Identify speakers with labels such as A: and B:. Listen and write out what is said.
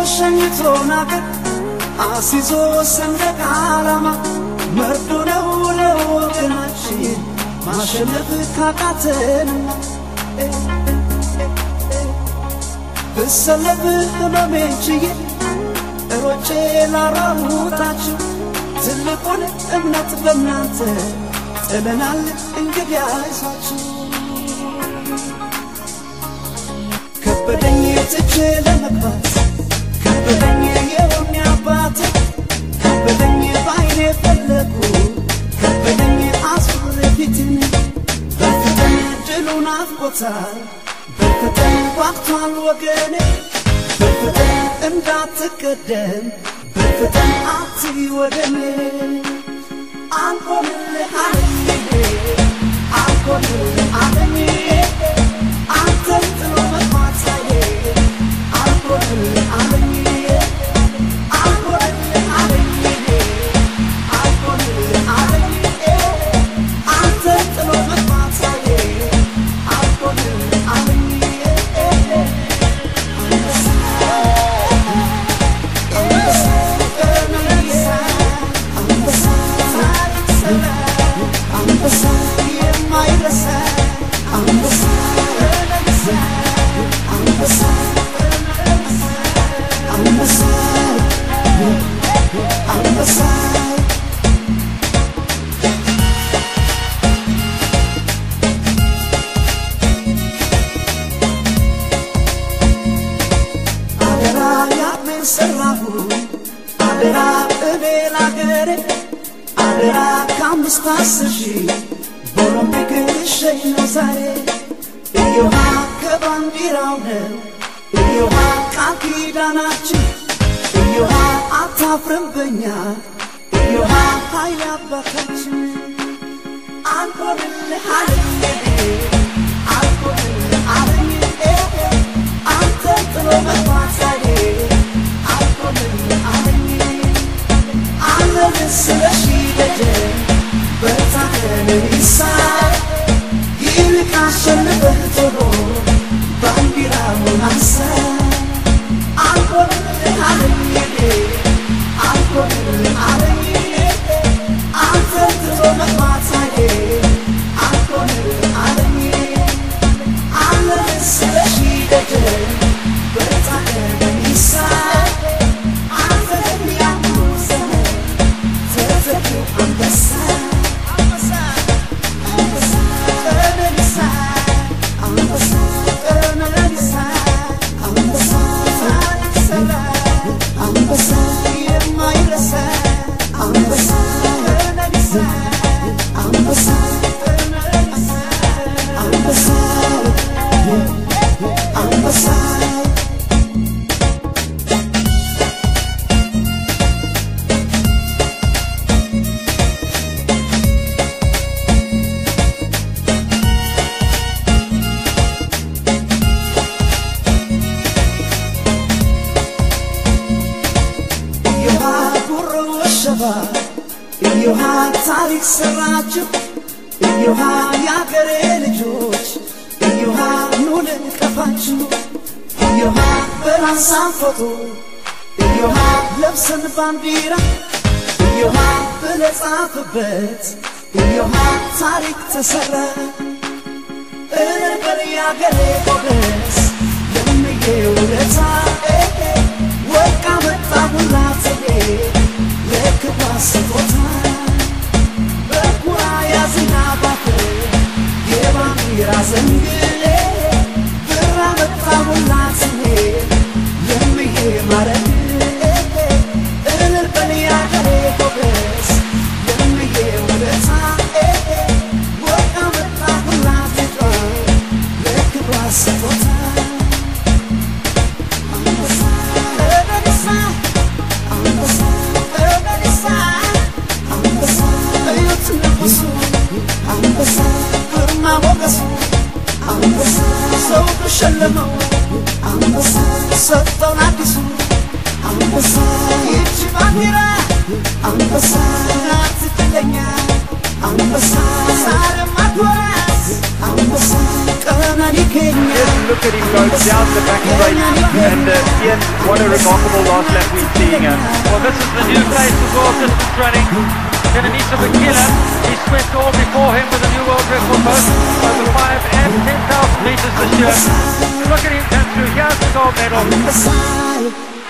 A: ሸኝቶን አገር አሲዞ ሰንደቅ ዓላማ መርዶ ነው ለወገናችን ማሸነፍ ካቃተንማ ብሰለፍ ህመሜን ችዬ ሮጬ ላራሙታችሁ ትልቁን እምነት በእናንተ ጥለናል እንግዲህ አይዟችሁ ከበደኝ ትቼ ለመግባት ከበደኝ የሆነ አባት ከበደኝ በአይኔ ፈለጉ ከበደኝ አዙር ፊትን በፍጥን ድሉን አፍቆታል በፍጥን ጓግቷል ወገኔ በፍጥን እንዳትቀደም በፍጥን አትይ ወደኔ አልሆንልህ አለኝ አልሆንልህ አለኝ አንተን ጥሎ መግባታዬ አልሆንልህ አለኝ አልሆንልህ አለኝ አልሆንልህ አለኝ አንተን ጥሎ መግባታዬ አልሆንልህ አለኝ አንበሳ የማይረሳ አንበሳ አንበሳ አንበሳ አንበሳ አደራ ያምን ሰራሁ አደራ እኔ ላገሬ አደራ ከአምስት አስር ሺህ በኦሎምፒክ ልሸኝ ነው ዛሬ እዮሃ ከባንዲራው ነው እዮሃ ቃል ኪዳናችን እዮሃ አታፍርም በኛ እዮሃ ኃይል አባታችን አልሆንልህ አለኝ አልሆንልህ አለኝ አንተ ጥሎ መግባታዬ አልሆንልህ አለኝ አለን ስለሺ ደጀን በታከን ይሳይ ይልቅ አሸንፈህ ቶሎ ባንዲራውን አንሳ አልሆንልህ አለኝ አልሆንልህ አለኝ አንተ ጥሎ መግባታዬ አልሆንልህ አለኝ አለን ስለሺ ደጀን በታከን ይሳይ አንተ የሚያምሩ ዘመን ተዘጊው አንበሳ አንበሳ አንበሳ ቀነኒሳ አንበሳ ቀነኒሳ አንበሳ ታሪክ ሰራ አንበሳ የማይረሳ አንበሳ ቀነኒሳ አንበሳ ቀነኒሳ አንበሳ አንበሳ እዮሃ ጉሮ ወሸባ እዮሃ ታሪክ ሰራችሁ እዮሃ የአገሬ ልጆች እዮሃ ኑ ልንቀፋችሁ እዮሃ በራሳን ፎቶ እዮሃ ለብሰን ባንዲራ እዮሃ ብለህ ጻፍበት እዮሃ ታሪክ ተሰራ እበር ያገሬ ጎበዝ ለምዬ ውለታ ወርቅ አመጣሁላት ለክብሯ ስጦታ በኩራ ያዝና ባፍር የባንዲራ ዘንግሌ ብር አመጣሁላት ለምዬ ማረግ እልል በል ያገሬ ጎበዝ ለምዬ ውለታ ወርቅ አመጣሁላት ለክብሯ ስጦታ አንበሳ ቀነኒሳ አንበሳ ቀነኒሳ አንበሳ እዩት ንጉሱ አንበሳ ግርማ ሞገሱ አንበሳ ሰው ተሸለመው አንበሳ ሰጠውን አዲሱ አንበሳ ይቺ ባንዲራ አንበሳ ናት ትለኛ አንበሳ ዛሬም አትወራስ አንበሳ ቀነኒ ኬኛ
B: look at him go down the back straight. And uh, Ian, what a remarkable last lap we're seeing. Uh,
C: Well, this is the new face of world distance running. Kenenisa Bakila, he swept all before him with a new world record both over 5 and 10,000 meters this year. Look at him come through. Here's the gold medal.
A: I'm beside